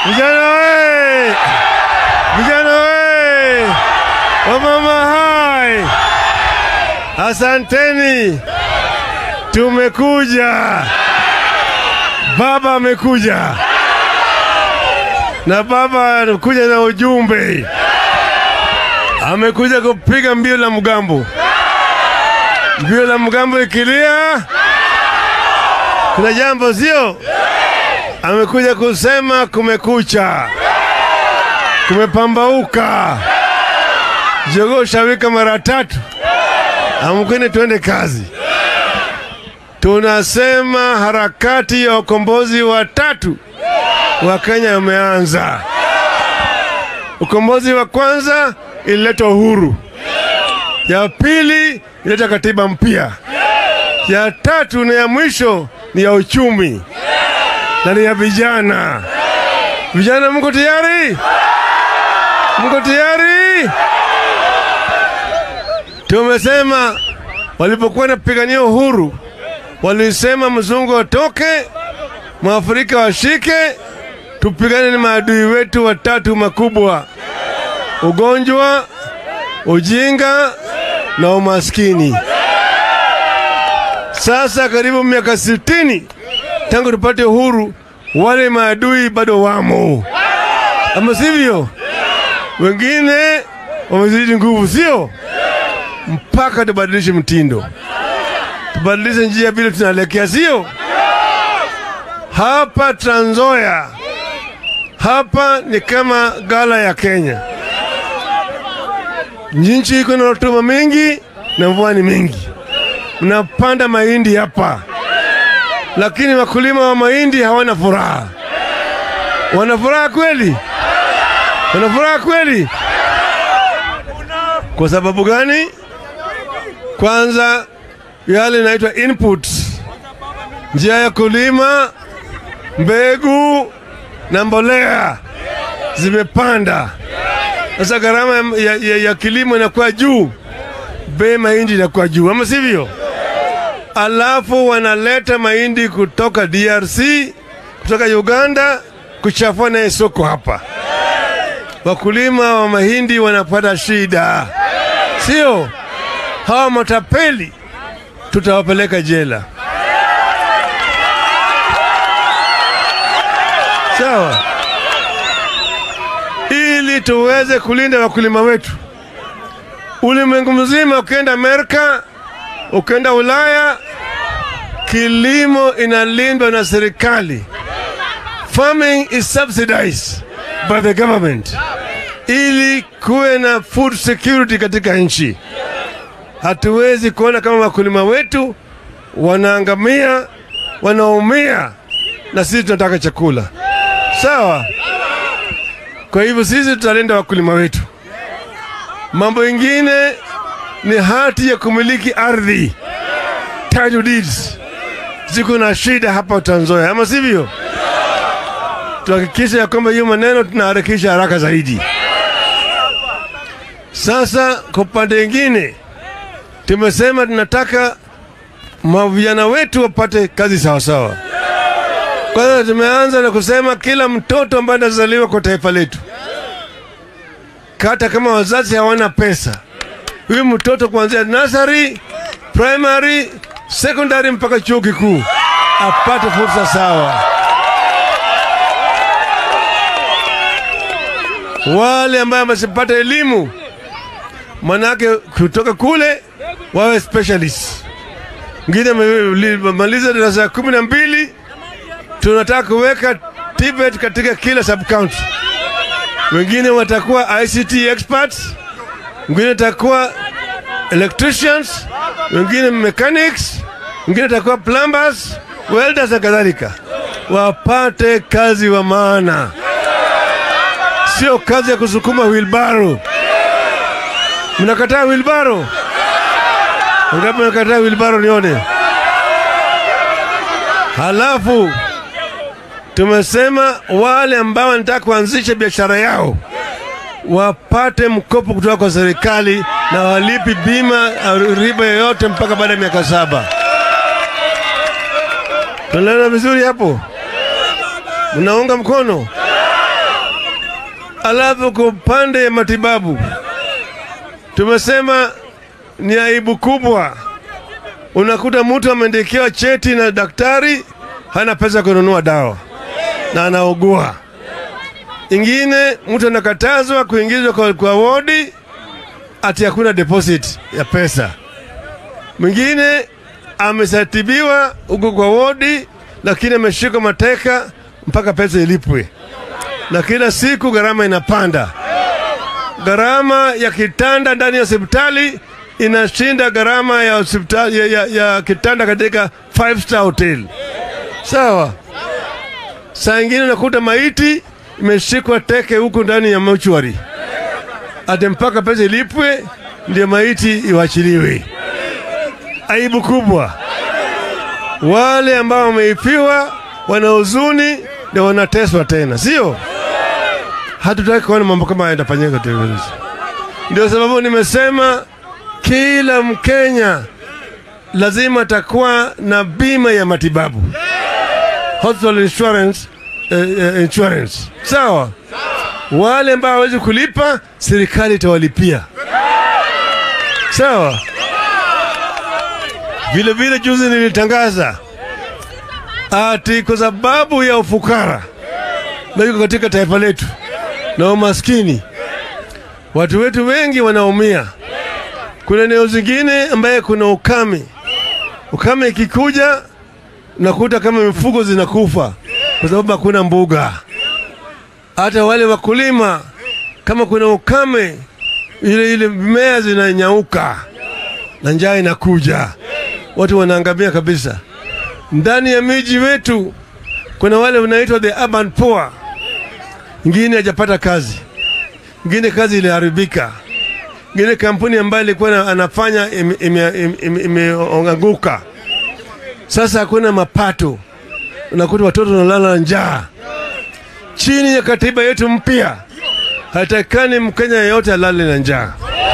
Vijana we! Vijana we! Wamama hai! Asanteni, tumekuja. Baba amekuja na baba anakuja na ujumbe, amekuja kupiga mbio la mgambo. Mbio la mgambo ikilia, kuna jambo sio? Amekuja kusema kumekucha, kumepambauka, jogoo shawika mara tatu, amkeni tuende kazi. Tunasema harakati ya ukombozi wa tatu wa Kenya umeanza. Ukombozi wa kwanza ilileta uhuru, ya pili ilileta katiba mpya, ya tatu na ya mwisho ni ya uchumi na ni ya vijana. Vijana, mko tayari? Mko tayari? Tumesema walipokuwa napigania uhuru walisema mzungu atoke, mwafrika washike, tupigane na maadui wetu watatu makubwa: ugonjwa, ujinga na umaskini. Sasa karibu miaka sitini tangu tupate uhuru, wale maadui bado wamo, ama sivyo? Wengine wamezidi nguvu, sio? Mpaka tubadilishe mtindo tubadilishe njia vile tunaelekea, sio? Hapa Trans Nzoia, hapa ni kama gala ya Kenya. Nchi iko na rutuba mingi na mvua ni mingi, mnapanda mahindi hapa, lakini wakulima wa mahindi hawana furaha. Wana furaha kweli? Wana furaha kweli? Kwa sababu gani? Kwanza yale inaitwa input, njia ya kulima, mbegu na mbolea zimepanda. Sasa gharama ya, ya, ya kilimo inakuwa juu, bei mahindi inakuwa juu, ama sivyo? Alafu wanaleta mahindi kutoka DRC, kutoka Uganda kuchafua naye soko hapa. Wakulima wa mahindi wanapata shida, sio? Hawa matapeli tutawapeleka jela. Sawa, ili tuweze kulinda wakulima wetu. Ulimwengu mzima, ukienda Amerika, ukienda Ulaya, kilimo inalindwa na serikali. Farming is subsidized by the government, ili kuwe na food security katika nchi. Hatuwezi kuona kama wakulima wetu wanaangamia, wanaumia, na sisi tunataka chakula. Sawa. Kwa hivyo sisi tutalinda wakulima wetu. Mambo ingine ni hati ya kumiliki ardhi, title deeds, ziko na shida hapa Trans Nzoia, ama sivyo? Tuhakikisha ya kwamba hiyo maneno tunaharakisha haraka zaidi. Sasa kwa upande ingine tumesema tunataka mavijana wetu wapate kazi sawasawa. Kwanza tumeanza na kusema kila mtoto ambaye anazaliwa kwa taifa letu, hata kama wazazi hawana pesa, huyu mtoto kuanzia nursery, primary, secondary mpaka chuo kikuu apate fursa sawa. Wale ambaye wamesipata elimu, manake kutoka kule wawe specialist. Mwingine amemaliza darasa ya kumi na mbili, tunataka kuweka TVET katika kila sub county. Wengine watakuwa ICT experts, wengine watakuwa electricians, wengine mechanics, wengine watakuwa plumbers, welders na kadhalika, wapate kazi wa maana, sio kazi ya kusukuma wheelbarrow. Mnakataa wheelbarrow? Ngapi mnakataa wheelbarrow? Nione. Halafu tumesema wale ambao wanataka kuanzisha biashara yao wapate mkopo kutoka kwa serikali na walipi bima au riba yoyote mpaka baada ya miaka saba. Tunaelewana vizuri hapo? Mnaunga mkono? Alafu kwa upande ya matibabu tumesema ni aibu kubwa, unakuta mtu ameandikiwa cheti na daktari, hana pesa kununua dawa na anaugua. Ingine mtu anakatazwa kuingizwa kwa, kwa wodi ati hakuna deposit ya pesa. Mwingine amesatibiwa huko kwa wodi, lakini ameshika mateka mpaka pesa ilipwe, na kila siku gharama inapanda. Gharama ya kitanda ndani ya hospitali inashinda gharama ya hospitali ya, ya, ya kitanda katika five star hotel. Sawa. Saa ingine unakuta maiti imeshikwa teke huko ndani ya mochwari, ati mpaka pesa ilipwe ndio maiti iwachiliwe. Aibu kubwa. Wale ambao wameipiwa wana huzuni ndio wanateswa tena, sio? Hatutaki kuona mambo kama haya yanafanyika tena. Ndio sababu nimesema kila Mkenya lazima atakuwa na bima ya matibabu, hospital insurance, eh, eh, insurance. Sawa. Wale ambao hawezi kulipa, serikali itawalipia. Sawa. Vile vile juzi nilitangaza ati kwa sababu ya ufukara na iko katika taifa letu na umaskini, watu wetu wengi wanaumia. Kuna eneo zingine ambaye kuna ukame. Ukame ikikuja, nakuta kama mifugo zinakufa kwa sababu hakuna mbuga. Hata wale wakulima, kama kuna ukame, ile ile mimea zinanyauka na njaa inakuja, watu wanaangamia kabisa. Ndani ya miji wetu kuna wale wanaitwa the urban poor, ingine hajapata kazi, ingine kazi iliharibika, ingine kampuni ambayo ilikuwa anafanya imeanguka, sasa hakuna mapato, unakuta watoto wanalala njaa. Chini ya katiba yetu mpya, hatakani Mkenya yeyote alale na njaa.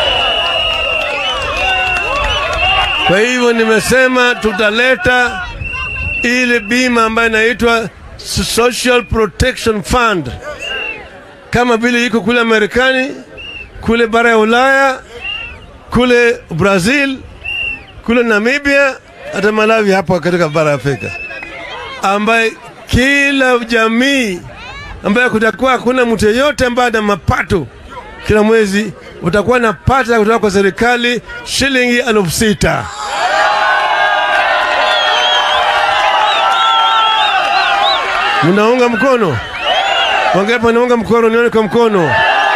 Kwa hivyo nimesema tutaleta ile bima ambayo inaitwa Social Protection Fund kama vile iko kule Marekani, kule bara ya Ulaya, kule Brazil, kule Namibia, hata Malawi hapo katika bara ya Afrika, ambaye kila jamii ambaye kutakuwa hakuna mtu yeyote ambaye ana mapato kila mwezi utakuwa napata kutoka kwa serikali shilingi elfu sita. Mnaunga mkono? Wangapi wanaunga mkono? Nione kwa mkono.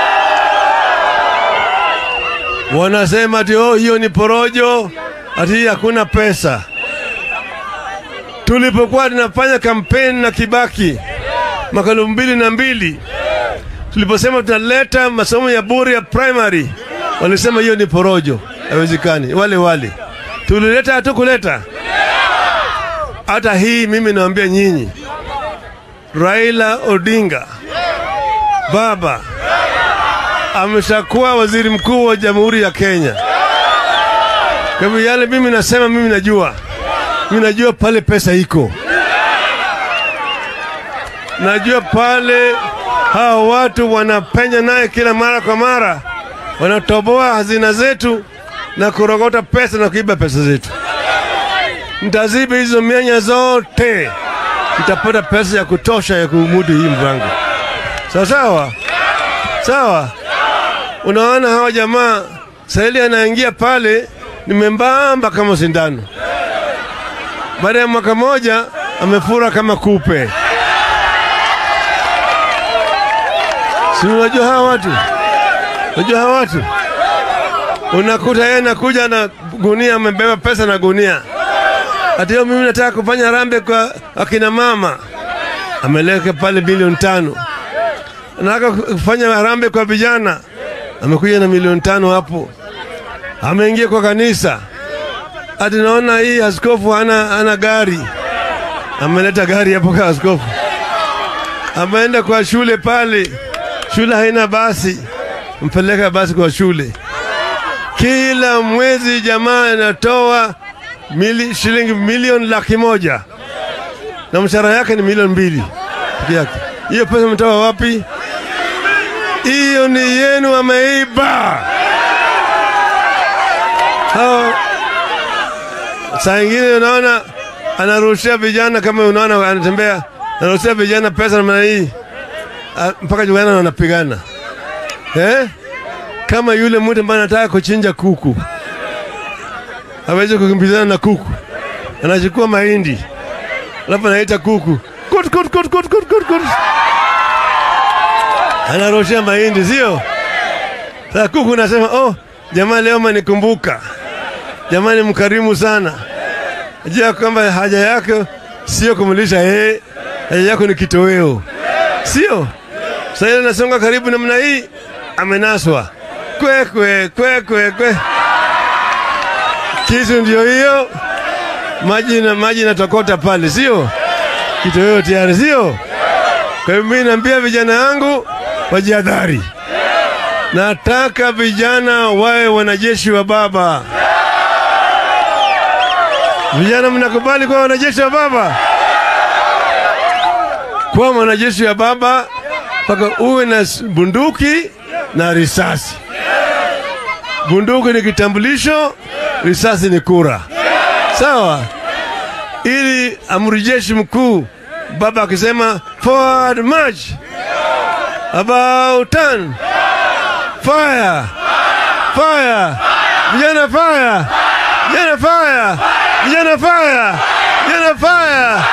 Wanasema ati oh, hiyo ni porojo, ati hakuna pesa. Tulipokuwa tunafanya kampeni na Kibaki mwaka elfu mbili na mbili tuliposema tunaleta masomo ya bure ya primary, walisema hiyo ni porojo, haiwezekani. Wale wale tulileta, hatukuleta. Hata hii mimi naambia nyinyi, Raila Odinga baba ameshakuwa waziri mkuu wa Jamhuri ya Kenya. Kwa hivyo yale mimi nasema, mimi najua, mimi najua pale pesa iko, najua pale hawa watu wanapenya naye kila mara kwa mara, wanatoboa hazina zetu na kurogota pesa na kuiba pesa zetu. Ntaziba hizo mianya zote, nitapata pesa ya kutosha ya kumudu hii mpango. Sawa sawa sawa. Unaona hawa jamaa sahili anaingia pale ni membamba kama sindano, baada ya mwaka moja amefura kama kupe. Si unajua hawa watu, unajua hawa watu, unakuta yeye anakuja na gunia, amebeba pesa na gunia, ati mimi nataka kufanya rambe kwa akina mama, ameleka pale bilioni tano. Anataka kufanya rambe kwa vijana, amekuja na milioni tano hapo. Ameingia kwa kanisa, ati naona hii askofu hana, hana gari, ameleta gari hapo kwa askofu. Ameenda kwa shule pale shule haina basi, mpeleka basi kwa shule. Kila mwezi jamaa anatoa mili, shilingi milioni laki moja na mshahara yake ni milioni mbili peke yake. Hiyo pesa umetoa wapi? hiyo ni yenu, wameiba hao. Saa ingine unaona anarushia vijana, kama unaona anatembea, anarushia vijana pesa namna hii Ah, mpaka jugana wanapigana eh? Kama yule mtu ambaye anataka kuchinja kuku hawezi kukimbizana na kuku, anachukua mahindi alafu anaita kuku kut, kut, kut, kut, kut, kut, kut. anaroshea mahindi, sio? Sasa kuku nasema oh, jamaa leo manikumbuka, jamani, mkarimu sana. Jua kwamba haja yako sio kumlisha yeye, haja yako ni kitoweo, sio? Sasa ile nasonga karibu namna hii, amenaswa kwe kwe kwe kwe kwe, kisu ndio hiyo, maji na maji natokota pale, sio? Kitoweo tayari, sio? Kwa hivyo mimi naambia vijana yangu wajihadhari. Nataka vijana wawe wanajeshi wa baba. Vijana, mnakubali kuwa wanajeshi wa baba? Kuwa mwanajeshi wa baba mpaka uwe na s- bunduki na risasi. Bunduki ni kitambulisho, risasi ni kura, sawa? Ili amri jeshi mkuu baba akisema forward march, about turn, fire, fire, vijana fire, vijana fire, vijana fire, vijana fire.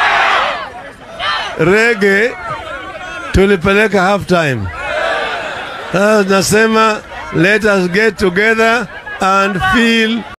Rege tulipeleka half time. Sasa nasema let us get together and feel